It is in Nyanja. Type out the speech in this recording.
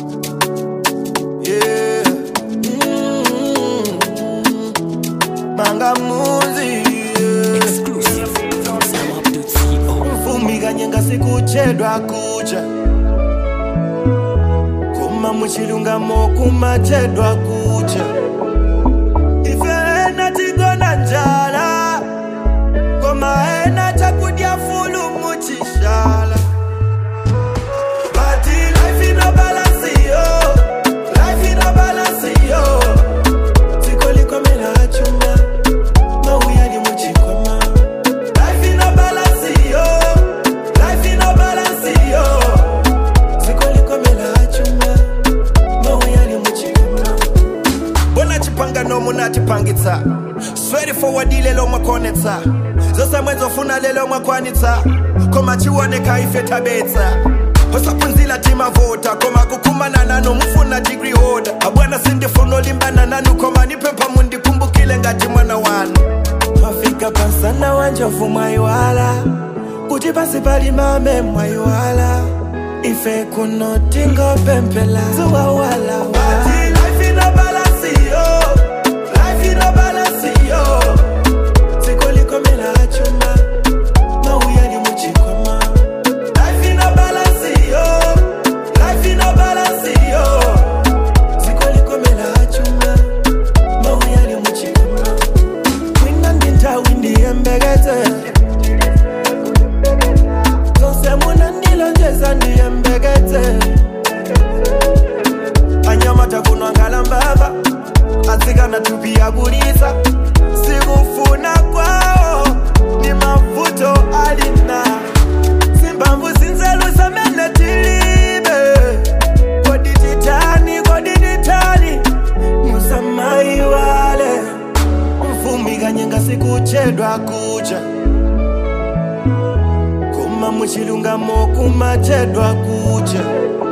Yeah. Mm. Mangamuzi. Yeah. Exclusive from SamUp.co. mvumi kanye ngasikuchedwa kucha kuma muchilungamo kumachedwa kucha ife ena tigona njala koma ena chakudya fulu muchishala But life ino balance yo, life ino balance yo. Tikolikomela chuma, mauyali muchikwama. Life ino balance yo, life ino balance yo. Tikolikomela chuma, mauyali muchikwama. bona chipangano munatipangitsa sweri forward lelo mwakonetsa zose mwezofuna lelo mwakwanitsa koma chioneka ife tabetsa osaphunzila timavota koma kukumana nanu mfuna degree holder abwana sindifuna olimbana nanu koma niphepha mundikumbukile ngati mwana wanu mafika pasana wanjovu mwaiwala kuti pasi pali mame mwaiwala ife kuno tingopempela zuwawala life ino balance yo life ino balance yo tikolikomela chuma mauyali muchikwama life ino balance yo life ino balance yo tikolikomela chuma mauyali muchikwama wina ndintawi ndiyembekete zose munandilonjeza ndiyembekete anyamata kunwa ngalambava atsikana tupia kulisa sikufuna kwao ni mavuto alina zimbamvu zinzelusa mene tilibe kodititani kodititani musamaiwale mfumi kanye ngasikuchedwa kucha kuma muchilungamo kumachedwa kucha